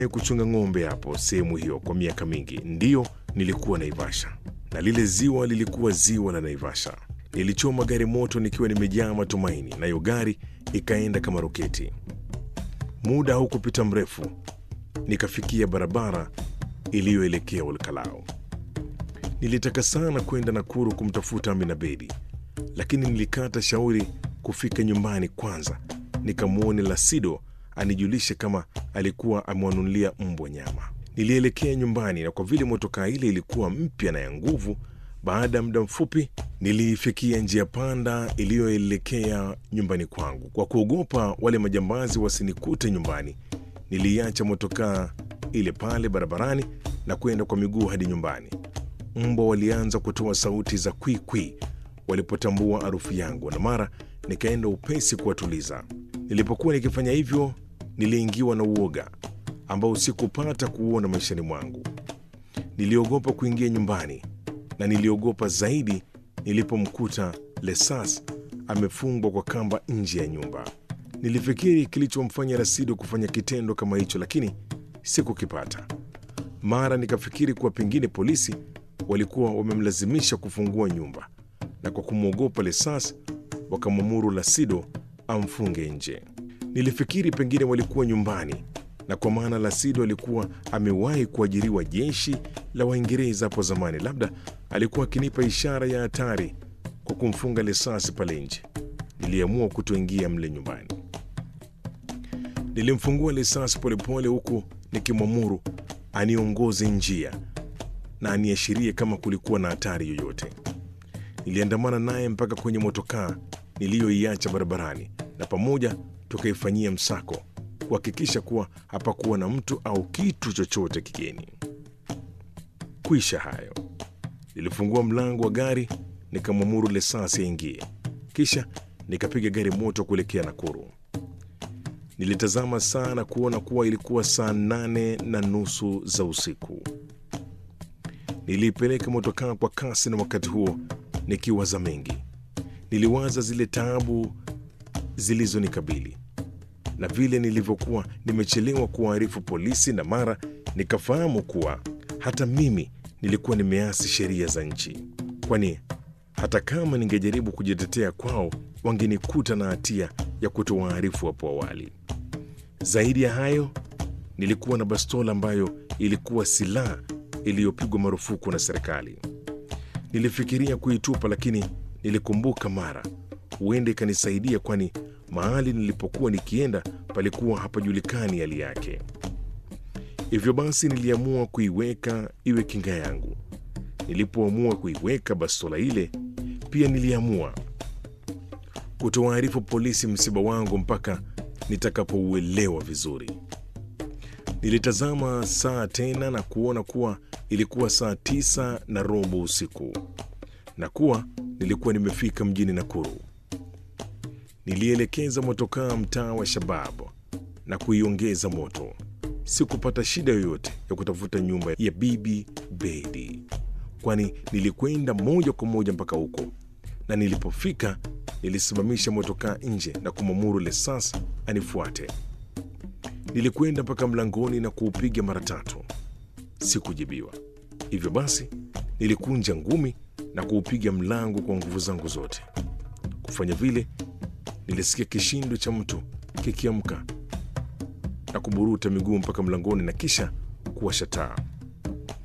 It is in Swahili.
kuchunga ng'ombe hapo sehemu hiyo kwa miaka mingi. Ndiyo, nilikuwa Naivasha na lile ziwa lilikuwa ziwa la Naivasha. Nilichoma gari moto nikiwa nimejaa matumaini, nayo gari ikaenda kama roketi. Muda haukupita mrefu, nikafikia barabara iliyoelekea Olkalao. Nilitaka sana kwenda Nakuru kumtafuta Amina Bedi, lakini nilikata shauri kufika nyumbani kwanza nikamwone Lasido anijulishe kama alikuwa amewanunulia mbwa nyama. Nilielekea nyumbani, na kwa vile motokaa ile ilikuwa mpya na ya nguvu, baada ya muda mfupi niliifikia njia panda iliyoelekea nyumbani kwangu. Kwa kuogopa wale majambazi wasinikute nyumbani, niliiacha motokaa ile pale barabarani na kwenda kwa miguu hadi nyumbani. Mbwa walianza kutoa sauti za kwikwi walipotambua harufu yangu, na mara nikaenda upesi kuwatuliza. Nilipokuwa nikifanya hivyo, niliingiwa na uoga ambao sikupata kuuona maishani mwangu. Niliogopa kuingia nyumbani na niliogopa zaidi nilipomkuta Lesas amefungwa kwa kamba nje ya nyumba. Nilifikiri kilichomfanya Rasido kufanya kitendo kama hicho, lakini sikukipata. Mara nikafikiri kuwa pengine polisi walikuwa wamemlazimisha kufungua nyumba, na kwa kumwogopa Lesas wakamwamuru Lasido amfunge nje. Nilifikiri pengine walikuwa nyumbani, na kwa maana Lasido alikuwa amewahi kuajiriwa jeshi la Waingereza hapo zamani, labda alikuwa akinipa ishara ya hatari kwa kumfunga Lesasi pale nje. Niliamua kutoingia mle nyumbani. Nilimfungua Lesasi polepole, huku nikimwamuru aniongoze njia na aniashirie kama kulikuwa na hatari yoyote. Niliandamana naye mpaka kwenye motokaa niliyoiacha barabarani, na pamoja tukaifanyia msako kuhakikisha kuwa hapakuwa na mtu au kitu chochote kigeni. Kuisha hayo, nilifungua mlango wa gari nikamwamuru Lesasi aingie, kisha nikapiga gari moto kuelekea Nakuru. Nilitazama saa na kuona kuwa ilikuwa saa nane na nusu za usiku. Niliipeleka motokaa kwa kasi, na wakati huo nikiwaza mengi. Niliwaza zile taabu zilizonikabili na vile nilivyokuwa nimechelewa kuwaarifu polisi, na mara nikafahamu kuwa hata mimi nilikuwa nimeasi sheria za nchi, kwani hata kama ningejaribu kujitetea kwao wangenikuta na hatia ya kutowaarifu hapo awali. Zaidi ya hayo, nilikuwa na bastola ambayo ilikuwa silaha iliyopigwa marufuku na serikali. Nilifikiria kuitupa, lakini nilikumbuka mara huenda ikanisaidia, kwani mahali nilipokuwa nikienda palikuwa hapajulikani hali yake. Hivyo basi niliamua kuiweka iwe kinga yangu. Nilipoamua kuiweka bastola ile, pia niliamua kutowaarifu polisi msiba wangu mpaka nitakapouelewa vizuri. Nilitazama saa tena na kuona kuwa ilikuwa saa tisa na robo usiku na kuwa nilikuwa nimefika mjini Nakuru. Nilielekeza motokaa mtaa wa Shabab na kuiongeza moto. Sikupata shida yoyote ya kutafuta nyumba ya Bibi Bedi, kwani nilikwenda moja kwa moja mpaka huko, na nilipofika nilisimamisha motokaa nje na kumwamuru Lesas anifuate. Nilikwenda mpaka mlangoni na kuupiga mara tatu, sikujibiwa. Hivyo basi nilikunja ngumi na kuupiga mlango kwa nguvu zangu zote. Kufanya vile, nilisikia kishindo cha mtu kikiamka na kuburuta miguu mpaka mlangoni na kisha kuwasha taa.